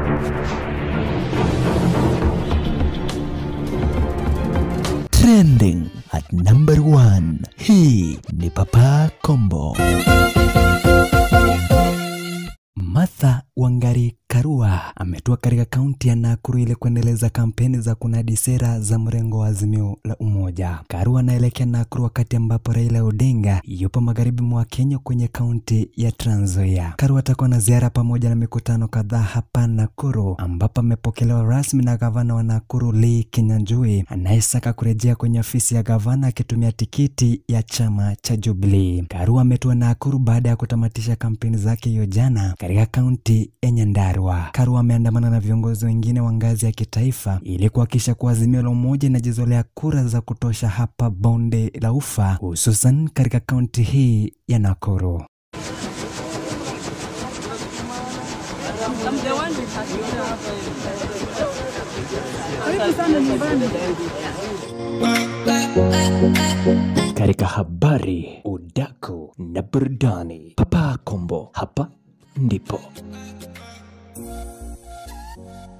Trending at number one. Hii ni Papa Kombo. Martha Wangari Karua ametua katika kaunti ya Nakuru ili kuendeleza kampeni za kunadi sera za mrengo wa Azimio la Umoja. Karua anaelekea Nakuru wakati ambapo Raila Odinga yupo magharibi mwa Kenya kwenye kaunti ya Trans Nzoia. Karua atakuwa na ziara pamoja na mikutano kadhaa hapa Nakuru, ambapo amepokelewa rasmi na gavana wa Nakuru Lee Kinyanjui anayesaka kurejea kwenye ofisi ya gavana akitumia tikiti ya chama cha Jubilee. Karua ametua Nakuru baada ya kutamatisha kampeni zake hiyo jana katika kaunti ya Nyandarua. Karua ameandamana na viongozi wengine wa ngazi ya kitaifa ili kuhakikisha kuwa Azimio la Umoja inajizolea kura za kutosha hapa bonde la Ufa, hususan katika kaunti hii ya Nakuru. Katika habari, udaku na burudani, Papa Kombo hapa ndipo